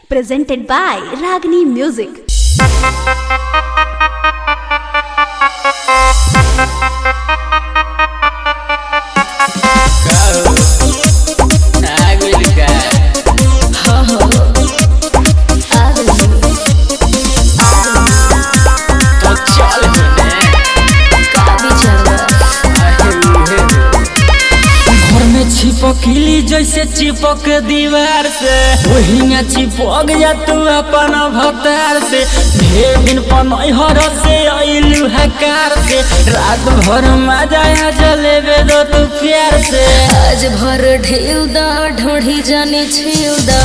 presented by Ragini Music. घर में चिपकली जैसे चिपक दीवार से वही में चिपक जा तू अपन भतार से ढेर दिन पनहर से अइलू हकार से रात भर मजा आ जलेबे दो तू प्यार से आज भर ढेउ दा ढोढ़ी जाने छेउ दा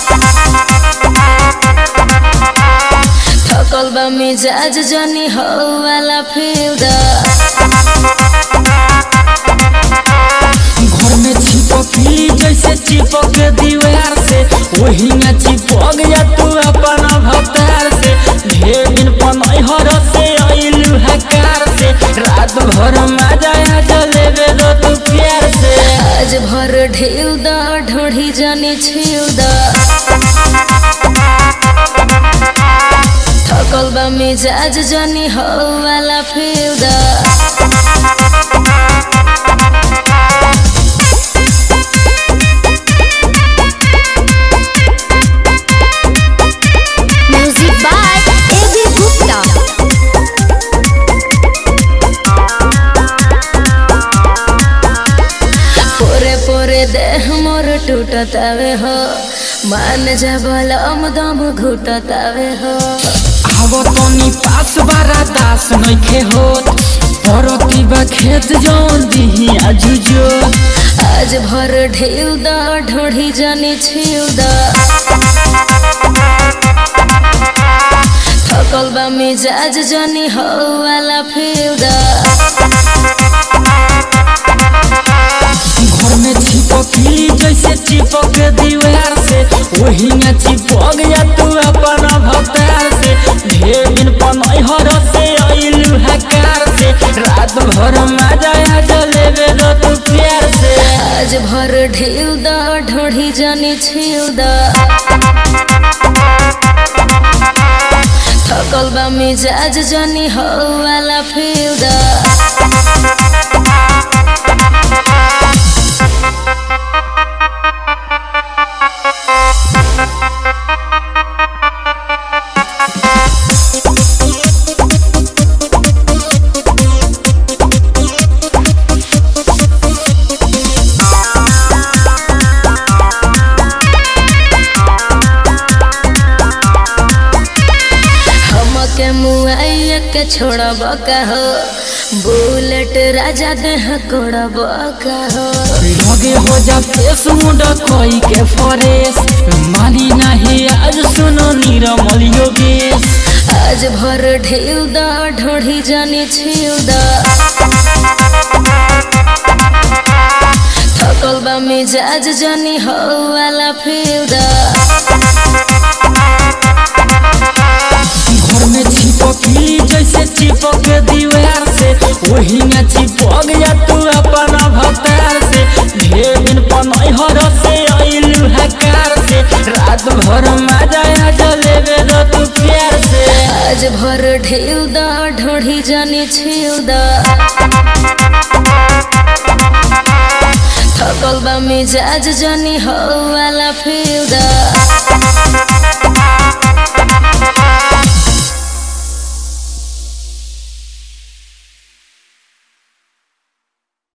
थकल बा मिजाज जानी हो वाला फेउ दा घर में चिपकली जैसे चिपक दीवार से वही में चिपक जा तू अपन भतार से ढेर दिन पनहर से अइलू हकार से रात भर मजा आ जलेबे दो तू प्यार से आज भर ढेउ दा ढोढ़ी जाने छेउ दा थकल बा मिजाज जानी हो वाला फेउ दा Music by A.B. Gupta. पोरे पोरे देह मोर टूटतावे हो मान जा बलम दम घुटतावे हो आवो तनी पास बारा दास नइखे होत परती बा खेत जौन दिही आजुजो आज भर ढेउ दा ढोढ़ी जाने छेउ दा थकल बा मिजाज जानी हो वाला फेउ दा घर में चिपकली जैसे चिपक दीवार से वही में चिपक जा तू अपन भतार से ढेर दिन पनहर से अइलू हकार से रात भर मजा आ जलेबे दो तू प्यार से आज भर ढेउ दा ढोढ़ी जाने छेउ दा थकल बा मिजाज जानी हो वाला फेउ दा हमके मुआइया के छोड़ब का हो बुलेट राजा देह कोड़ब का हो लगे हो जा फेस मुंडा कोई के फरेस मानी नहीं आज सुनो नीरमल योगेश आज भर ढेउ दा ढोढ़ी जाने छेउ दा थकल बा मिजाज जानी हो वाला फेउ दा घर में चिपकली जैसे चिपक दीवार से वही में चिपक जा तू अपन भतार से ढेर दिन पनहर से अइलू हकार से रात भर मजा आ जलेबे दो तू प्यार से आज भर ढेउ दा ढोढ़ी जाने छेउ दा थकल बा मिजाज जानी हो वाला फेउ दा